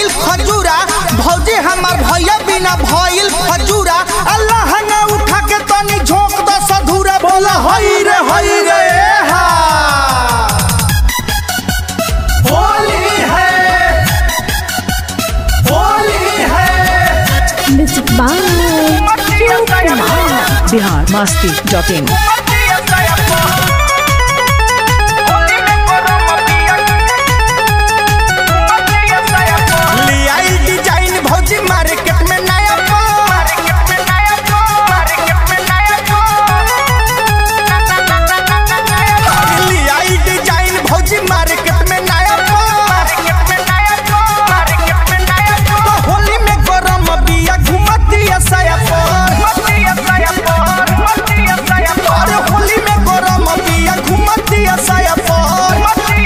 भइल खजूरा भौजी हमार भैया बिना भइल खजूरा अल्लाह ने उठा के तनी झोंक द सधूरा बोला हई रे हई रे हा होली है होली है music by Kumar Bihar Masti dot in लियाई डिजाइन भौजी मार्केट में नया लियाई डिजाइन भौजी मार्केट में नया तो होली में गरम बिया घुमतिया साया पर अरे होली में गरम बिया घुमतिया साया पर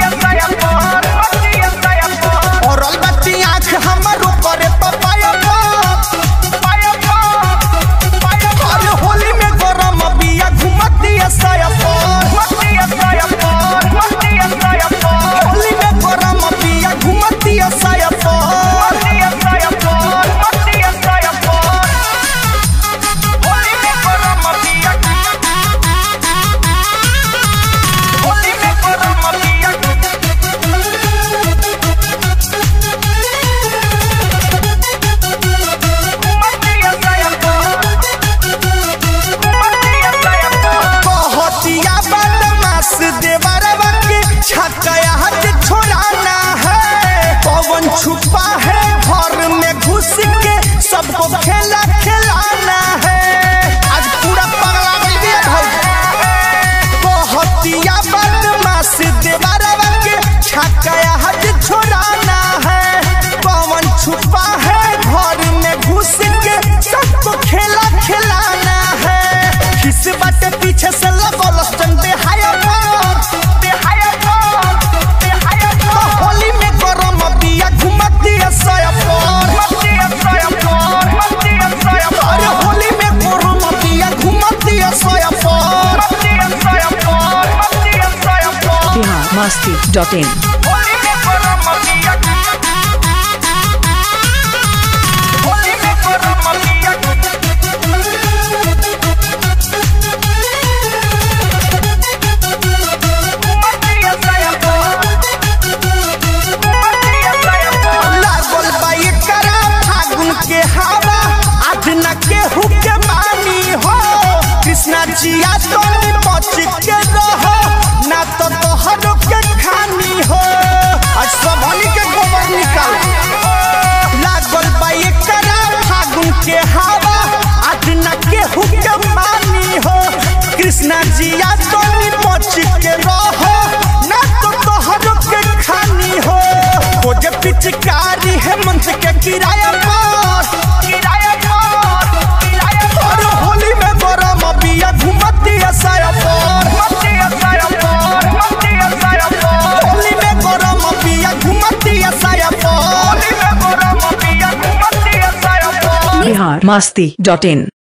और अलबत्ती आँख हमारो करे पपाया अरे होली में गरम बिया घुमतिया साया पर होली में गरम बिया घुमतिया साया पर कहतिया बदमाश देवरवा के छकया हाथ छोड़ाना है पवन छुपा है घर में घुस के सबको खेला खिलाना है आज पूरा पगला गई है भौजी कहतिया बदमाश देवरवा के छकया हाथ छोड़ाना है पवन छुपा है घर में घुस के सबको खेला खिलाना है किस बात पीछे से लगल चंदे हाया तो होली में गरम बिया घुमती है साया पर अरे होली में गरम बिया घुमती है साया पर बिहार मस्ती डॉट इन लागल बा एकरा फागुन के हवा आधना के हुके मानी हो कृष्णा जिया तो बच के रहो ना तो तोहर के खानी हो आज सबनी के गोबर निकाल लागल बा एकरा फागुन के हवा आधना के हुके मानी हो कृष्णा जिया तो बच के रहो ना तो तोहर के खानी हो खोज पिचकारी है मंच के किराया पर किराया पर और होली में गरम बिया घुमती है साया पर होली में गरम बिया घुमती है साया पर बिहार मस्ती डॉट इन